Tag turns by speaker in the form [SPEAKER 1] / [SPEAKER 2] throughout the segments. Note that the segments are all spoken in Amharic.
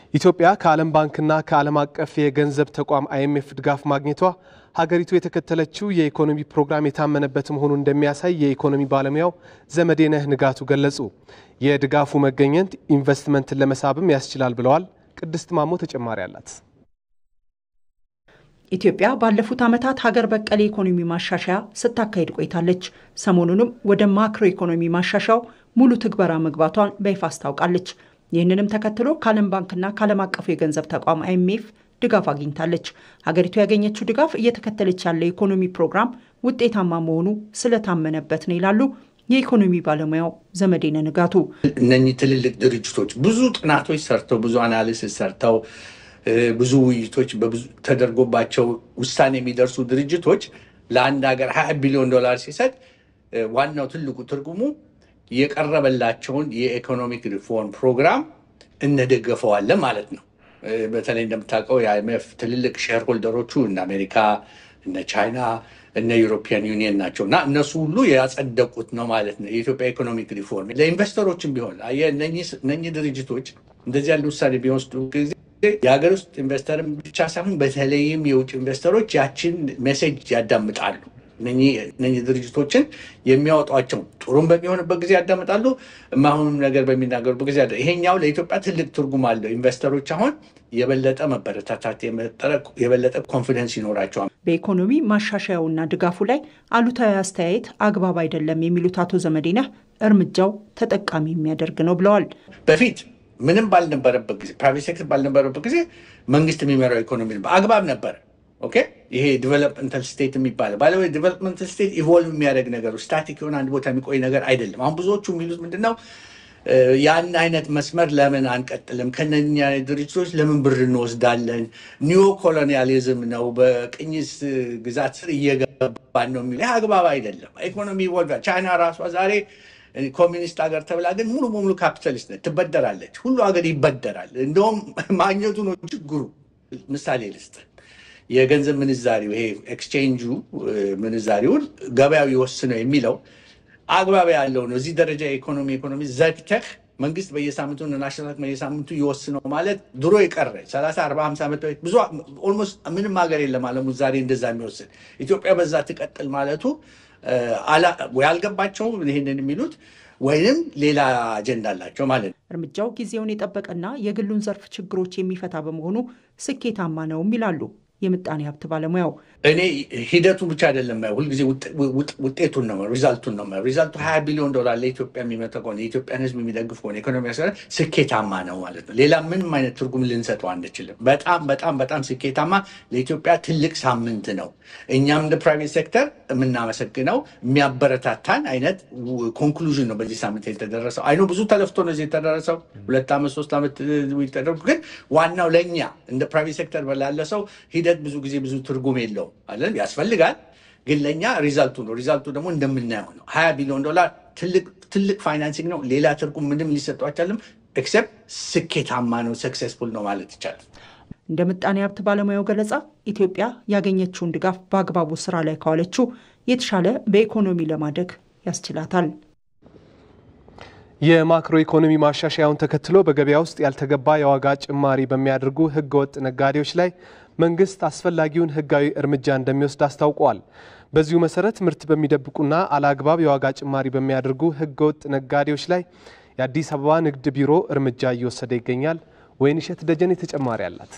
[SPEAKER 1] ኢትዮጵያ ከዓለም ባንክና ከዓለም አቀፍ የገንዘብ ተቋም አይኤምኤፍ ድጋፍ ማግኘቷ ሀገሪቱ የተከተለችው የኢኮኖሚ ፕሮግራም የታመነበት መሆኑን እንደሚያሳይ የኢኮኖሚ ባለሙያው ዘመዴነህ ንጋቱ ገለጹ። የድጋፉ መገኘት ኢንቨስትመንትን ለመሳብም ያስችላል ብለዋል። ቅድስት ማሞ ተጨማሪ አላት።
[SPEAKER 2] ኢትዮጵያ ባለፉት ዓመታት ሀገር በቀል የኢኮኖሚ ማሻሻያ ስታካሄድ ቆይታለች። ሰሞኑንም ወደ ማክሮ ኢኮኖሚ ማሻሻያው ሙሉ ትግበራ መግባቷን በይፋ አስታውቃለች። ይህንንም ተከትሎ ከዓለም ባንክና ከዓለም አቀፉ የገንዘብ ተቋም አይኤምኤፍ ድጋፍ አግኝታለች። ሀገሪቱ ያገኘችው ድጋፍ እየተከተለች ያለ የኢኮኖሚ ፕሮግራም ውጤታማ መሆኑ ስለታመነበት ነው ይላሉ የኢኮኖሚ ባለሙያው ዘመዴነ ንጋቱ።
[SPEAKER 3] እነኚህ ትልልቅ ድርጅቶች ብዙ ጥናቶች ሰርተው ብዙ አናሊሲስ ሰርተው ብዙ ውይይቶች ተደርጎባቸው ውሳኔ የሚደርሱ ድርጅቶች ለአንድ ሀገር ሀያ ቢሊዮን ዶላር ሲሰጥ ዋናው ትልቁ ትርጉሙ የቀረበላቸውን የኢኮኖሚክ ሪፎርም ፕሮግራም እንደገፈዋለን ማለት ነው። በተለይ እንደምታውቀው የአይኤምኤፍ ትልልቅ ሼር ሆልደሮቹ እነ አሜሪካ፣ እነ ቻይና፣ እነ ዩሮፒያን ዩኒየን ናቸው እና እነሱ ሁሉ ያጸደቁት ነው ማለት ነው። የኢትዮጵያ ኢኮኖሚክ ሪፎርም ለኢንቨስተሮችም ቢሆን እነኚህ ድርጅቶች እንደዚህ ያለ ውሳኔ ቢወስዱ ጊዜ የሀገር ውስጥ ኢንቨስተርም ብቻ ሳይሆን በተለይም የውጭ ኢንቨስተሮች ያችን ሜሴጅ ያዳምጣሉ። እነኚህ ድርጅቶችን የሚያወጧቸው ጥሩም በሚሆንበት ጊዜ ያዳምጣሉ፣ የማይሆኑም ነገር በሚናገሩበት ጊዜ ይሄኛው ለኢትዮጵያ ትልቅ ትርጉም አለው። ኢንቨስተሮች አሁን የበለጠ መበረታታት የበለጠ ኮንፊደንስ ይኖራቸዋል።
[SPEAKER 2] በኢኮኖሚ ማሻሻያውና ድጋፉ ላይ አሉታዊ አስተያየት አግባብ አይደለም የሚሉት አቶ ዘመዴነህ እርምጃው ተጠቃሚ የሚያደርግ ነው ብለዋል።
[SPEAKER 3] በፊት ምንም ባልነበረበት ጊዜ ፕራይቬት ሴክተር ባልነበረበት ጊዜ መንግስት የሚመራው ኢኮኖሚ በአግባብ ነበረ። ኦኬ ይሄ ዲቨሎፕመንታል ስቴት የሚባለው ባለ ዲቨሎፕመንታል ስቴት ኢቮልቭ የሚያደርግ ነገር ስታቲክ የሆነ አንድ ቦታ የሚቆይ ነገር አይደለም። አሁን ብዙዎቹ የሚሉት ምንድነው ያን አይነት መስመር ለምን አንቀጥልም? ከነኛ ድርጅቶች ለምን ብር እንወስዳለን? ኒዮ ኮሎኒያሊዝም ነው፣ በቅኝ ግዛት ስር እየገባን ነው የሚለው አግባብ አይደለም። ኢኮኖሚ ኢቮልቭ ቻይና ራሷ ዛሬ ኮሚኒስት ሀገር ተብላ ግን ሙሉ በሙሉ ካፒታሊስት ነች። ትበደራለች። ሁሉ ሀገር ይበደራል። እንደውም ማግኘቱ ነው ችግሩ። ምሳሌ ልስጥ። የገንዘብ ምንዛሪው ይሄ ኤክስቼንጁ ምንዛሪውን ገበያው ይወስነው የሚለው አግባብ ያለው ነው። እዚህ ደረጃ የኢኮኖሚ ኢኮኖሚ ዘግተህ መንግስት በየሳምንቱ ናሽናል በየሳምንቱ ይወስነው ማለት ድሮ የቀረ 30 40 50 ዓመት በፊት ብዙ ኦልሞስት ምንም ሀገር የለም አለሙ ዛሬ እንደዛ የሚወስን ኢትዮጵያ በዛ ትቀጥል ማለቱ ወይ አልገባቸው ይህንን የሚሉት ወይንም ሌላ አጀንዳ አላቸው ማለት ነው።
[SPEAKER 2] እርምጃው ጊዜውን የጠበቀና የግሉን ዘርፍ ችግሮች የሚፈታ በመሆኑ ስኬታማ ነውም ይላሉ የምጣኔ ሀብት ባለሙያው።
[SPEAKER 3] እኔ ሂደቱ ብቻ አይደለም ሁልጊዜ ውጤቱን ነው ሪዛልቱን ነው ሪዛልቱ ሀያ ቢሊዮን ዶላር ለኢትዮጵያ የሚመጣ ከሆነ የኢትዮጵያን ሕዝብ የሚደግፍ ከሆነ ኢኮኖሚ ስኬታማ ነው ማለት ነው። ሌላ ምንም አይነት ትርጉም ልንሰጠው አንችልም። በጣም በጣም በጣም ስኬታማ ለኢትዮጵያ ትልቅ ሳምንት ነው። እኛም እንደ ፕራይቬት ሴክተር የምናመሰግነው የሚያበረታታን አይነት ኮንክሉዥን ነው በዚህ ሳምንት የተደረሰው። አይኖ ብዙ ተለፍቶ ነው እዚህ የተደረሰው ሁለት ዓመት ሶስት ዓመት ተደርጉ። ግን ዋናው ለእኛ እንደ ፕራይቬት ሴክተር በላለ ሰው ሂደት ብዙ ጊዜ ብዙ ትርጉም የለውም አለን ያስፈልጋል። ግን ለእኛ ሪዛልቱ ነው። ሪዛልቱ ደግሞ እንደምናየው ነው። ሀያ ቢሊዮን ዶላር ትልቅ ፋይናንሲንግ ነው። ሌላ ትርጉም ምንም ሊሰጠው አይቻልም። ኤክሴፕት ስኬታማ ነው፣ ሰክሴስፉል ነው ማለት ይቻላል።
[SPEAKER 2] እንደ ምጣኔ ሀብት ባለሙያው ገለጻ ኢትዮጵያ ያገኘችውን ድጋፍ በአግባቡ ስራ ላይ ካዋለችው የተሻለ በኢኮኖሚ ለማደግ ያስችላታል።
[SPEAKER 1] የማክሮ ኢኮኖሚ ማሻሻያውን ተከትሎ በገበያ ውስጥ ያልተገባ የዋጋ ጭማሪ በሚያደርጉ ህገወጥ ነጋዴዎች ላይ መንግስት አስፈላጊውን ህጋዊ እርምጃ እንደሚወስድ አስታውቋል። በዚሁ መሰረት ምርት በሚደብቁና አላግባብ የዋጋ ጭማሪ በሚያደርጉ ህገወጥ ነጋዴዎች ላይ የአዲስ አበባ ንግድ ቢሮ እርምጃ እየወሰደ ይገኛል። ወይንሸት ደጀኔ ተጨማሪ አላት።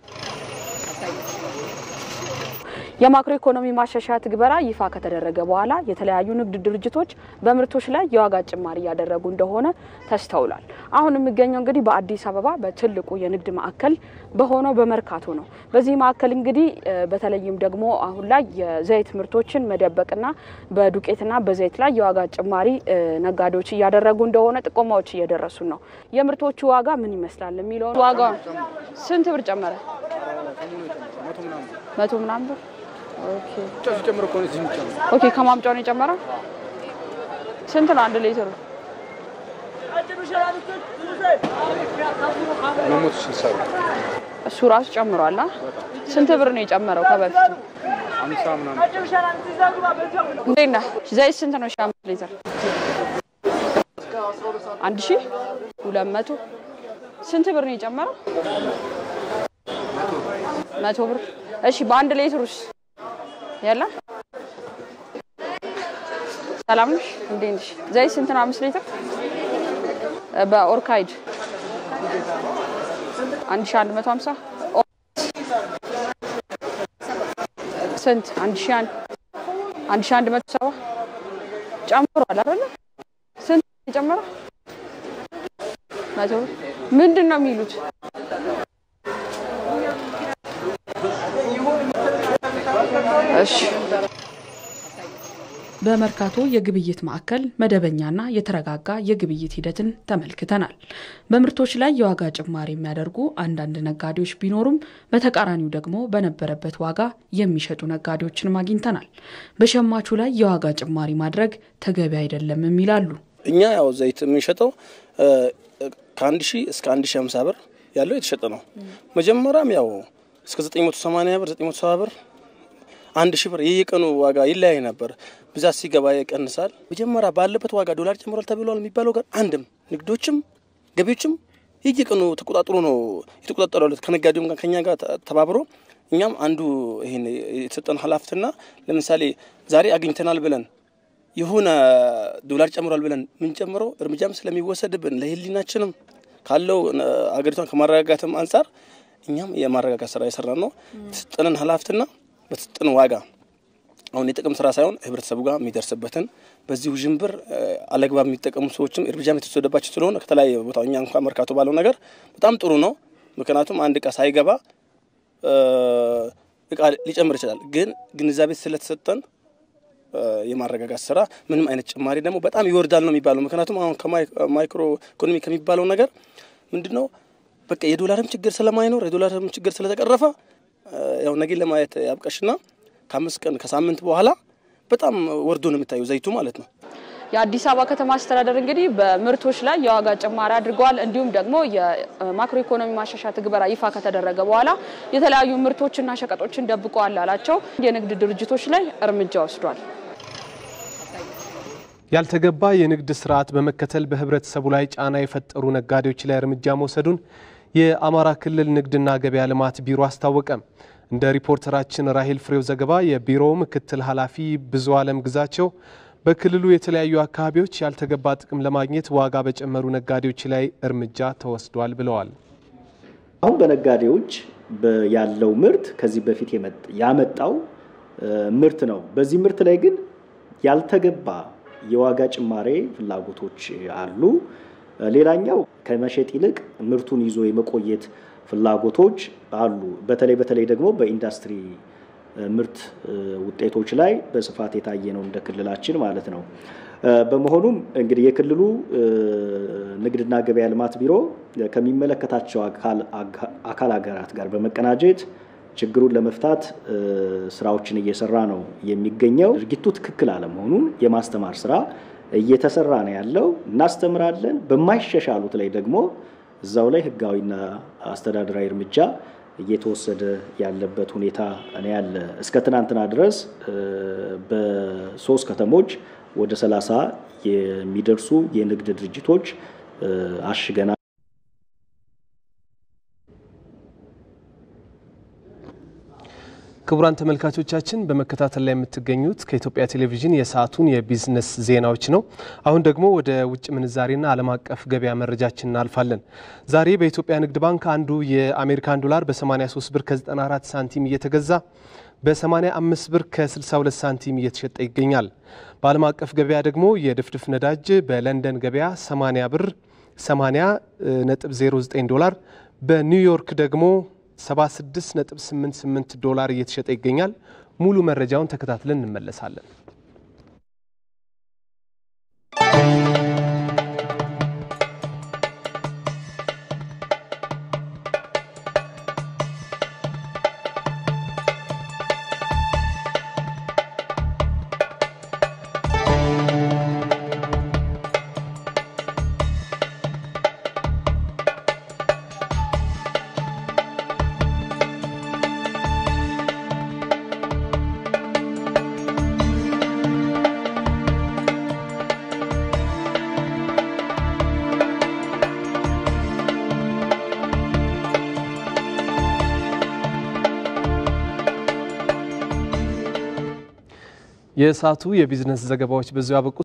[SPEAKER 4] የማክሮ ኢኮኖሚ ማሻሻያ ትግበራ ይፋ ከተደረገ በኋላ የተለያዩ ንግድ ድርጅቶች በምርቶች ላይ የዋጋ ጭማሪ እያደረጉ እንደሆነ ተስተውሏል። አሁን የሚገኘው እንግዲህ በአዲስ አበባ በትልቁ የንግድ ማዕከል በሆነው በመርካቶ ነው። በዚህ ማዕከል እንግዲህ በተለይም ደግሞ አሁን ላይ የዘይት ምርቶችን መደበቅና በዱቄትና በዘይት ላይ የዋጋ ጭማሪ ነጋዴዎች እያደረጉ እንደሆነ ጥቆማዎች እየደረሱ ነው። የምርቶቹ ዋጋ ምን ይመስላል የሚለውን ዋጋ ስንት ብር ጨመረ? መቶ ምናምን ብር ኦኬ ከማምጫው ነው የጨመረው። ስንት ነው አንድ ሊትሩ? እሱ ራሱ ጨምሯል። ስንት ብር ነው የጨመረው ከበፊቱ? እንዴት ነህ? ዘይት ስንት ነው? ሺህ አምስት ሊትር አንድ ሺህ ሁለት መቶ ስንት ብር ነው የጨመረው? መቶ ብር። እሺ በአንድ ሌትሩስ የለም? ሰላም ነሽ? እንዴት ነሽ? ዘይት ስንት ነው? አምስት ሊትር በኦርካይድ አንድ ሺህ አንድ መቶ ሀምሳ ስንት? አንድ ሺህ አንድ አንድ ሺህ አንድ መቶ ሰባ ጨምሯል አይደለ? ስንት የጨመረው? መቶ ብር። ምንድን ነው የሚሉት? እሺ
[SPEAKER 5] በመርካቶ የግብይት ማዕከል መደበኛና የተረጋጋ የግብይት ሂደትን ተመልክተናል። በምርቶች ላይ የዋጋ ጭማሪ የሚያደርጉ አንዳንድ ነጋዴዎች ቢኖሩም በተቃራኒው ደግሞ በነበረበት ዋጋ የሚሸጡ ነጋዴዎችንም አግኝተናል። በሸማቹ ላይ የዋጋ ጭማሪ ማድረግ ተገቢ አይደለም ይላሉ።
[SPEAKER 6] እኛ ያው ዘይት የምንሸጠው ከአንድ ሺህ እስከ አንድ ሺህ ሀምሳ ብር ያለው የተሸጠ ነው። መጀመሪያም ያው እስከ ዘጠኝ መቶ ሰማንያ ብር ዘጠኝ መቶ ሰባ ብር አንድ ሺህ ብር የየቀኑ ዋጋ ይለያይ ነበር። ብዛት ሲገባ ይቀንሳል። መጀመሪያ ባለበት ዋጋ ዶላር ጨምሯል ተብሏል የሚባለው ጋር አንድም ንግዶችም ገቢዎችም የየቀኑ ተቆጣጥሮ ነው የተቆጣጠሩ ያሉት ከነጋዴውም ጋር ከኛ ጋር ተባብሮ እኛም አንዱ ይሄን የተሰጠን ኃላፊነትና ለምሳሌ ዛሬ አግኝተናል ብለን የሆነ ዶላር ጨምሯል ብለን የምንጨምረው እርምጃም ስለሚወሰድብን ለሕሊናችንም ካለው አገሪቷን ከማረጋጋትም አንጻር እኛም የማረጋጋት ስራ የሰራ ነው የተሰጠንን ኃላፊነትና በተሰጠን ዋጋ አሁን የጥቅም ስራ ሳይሆን ህብረተሰቡ ጋር የሚደርስበትን በዚህ ውዥንብር አለግባብ የሚጠቀሙ ሰዎችም እርምጃም የተወሰደባቸው ስለሆነ ከተለያየ ቦታ እኛ እንኳ መርካቶ ባለው ነገር በጣም ጥሩ ነው። ምክንያቱም አንድ እቃ ሳይገባ እቃ ሊጨምር ይችላል። ግን ግንዛቤ ስለተሰጠን የማረጋጋት ስራ ምንም አይነት ጭማሪ ደግሞ በጣም ይወርዳል ነው የሚባለው። ምክንያቱም አሁን ከማይክሮ ኢኮኖሚ ከሚባለው ነገር ምንድን ነው በቃ የዶላርም ችግር ስለማይኖር የዶላርም ችግር ስለተቀረፈ ያው ነገ ለማየት ያብቀሽና ከአምስት ቀን ከሳምንት በኋላ በጣም ወርዶ ነው የሚታየው ዘይቱ ማለት ነው።
[SPEAKER 4] የአዲስ አበባ ከተማ አስተዳደር እንግዲህ በምርቶች ላይ የዋጋ ጭማሪ አድርገዋል። እንዲሁም ደግሞ የማክሮ ኢኮኖሚ ማሻሻያ ትግበራ ይፋ ከተደረገ በኋላ የተለያዩ ምርቶችና ሸቀጦችን ደብቀዋል ያላቸው የንግድ ድርጅቶች ላይ እርምጃ ወስዷል።
[SPEAKER 1] ያልተገባ የንግድ ስርዓት በመከተል በህብረተሰቡ ላይ ጫና የፈጠሩ ነጋዴዎች ላይ እርምጃ መውሰዱን የአማራ ክልል ንግድና ገበያ ልማት ቢሮ አስታወቀ። እንደ ሪፖርተራችን ራሄል ፍሬው ዘገባ የቢሮው ምክትል ኃላፊ ብዙ አለም ግዛቸው በክልሉ የተለያዩ አካባቢዎች ያልተገባ ጥቅም ለማግኘት ዋጋ በጨመሩ ነጋዴዎች ላይ እርምጃ ተወስዷል ብለዋል።
[SPEAKER 7] አሁን በነጋዴዎች ያለው ምርት ከዚህ በፊት ያመጣው ምርት ነው። በዚህ ምርት ላይ ግን ያልተገባ የዋጋ ጭማሬ ፍላጎቶች አሉ። ሌላኛው ከመሸጥ ይልቅ ምርቱን ይዞ የመቆየት ፍላጎቶች አሉ። በተለይ በተለይ ደግሞ በኢንዱስትሪ ምርት ውጤቶች ላይ በስፋት የታየ ነው እንደ ክልላችን ማለት ነው። በመሆኑም እንግዲህ የክልሉ ንግድና ገበያ ልማት ቢሮ ከሚመለከታቸው አካል ሀገራት ጋር በመቀናጀት ችግሩን ለመፍታት ስራዎችን እየሰራ ነው የሚገኘው። ድርጊቱ ትክክል አለመሆኑን የማስተማር ስራ እየተሰራ ነው ያለው። እናስተምራለን። በማይሻሻሉት ላይ ደግሞ እዛው ላይ ህጋዊና አስተዳደራዊ እርምጃ እየተወሰደ ያለበት ሁኔታ ነው ያለ። እስከ ትናንትና ድረስ በሶስት ከተሞች ወደ ሰላሳ የሚደርሱ የንግድ ድርጅቶች አሽገናል።
[SPEAKER 1] ክቡራን ተመልካቾቻችን በመከታተል ላይ የምትገኙት ከኢትዮጵያ ቴሌቪዥን የሰዓቱን የቢዝነስ ዜናዎች ነው። አሁን ደግሞ ወደ ውጭ ምንዛሬና ዓለም አቀፍ ገበያ መረጃችን እናልፋለን። ዛሬ በኢትዮጵያ ንግድ ባንክ አንዱ የአሜሪካን ዶላር በ83 ብር ከ94 ሳንቲም እየተገዛ በ85 ብር ከ62 ሳንቲም እየተሸጠ ይገኛል። በዓለም አቀፍ ገበያ ደግሞ የድፍድፍ ነዳጅ በለንደን ገበያ 80 ብር 80 ነጥብ 09 ዶላር በኒውዮርክ ደግሞ 76.88 ዶላር እየተሸጠ ይገኛል። ሙሉ መረጃውን ተከታትለን እንመለሳለን። የሰዓቱ የቢዝነስ ዘገባዎች በዚሁ አበቁ።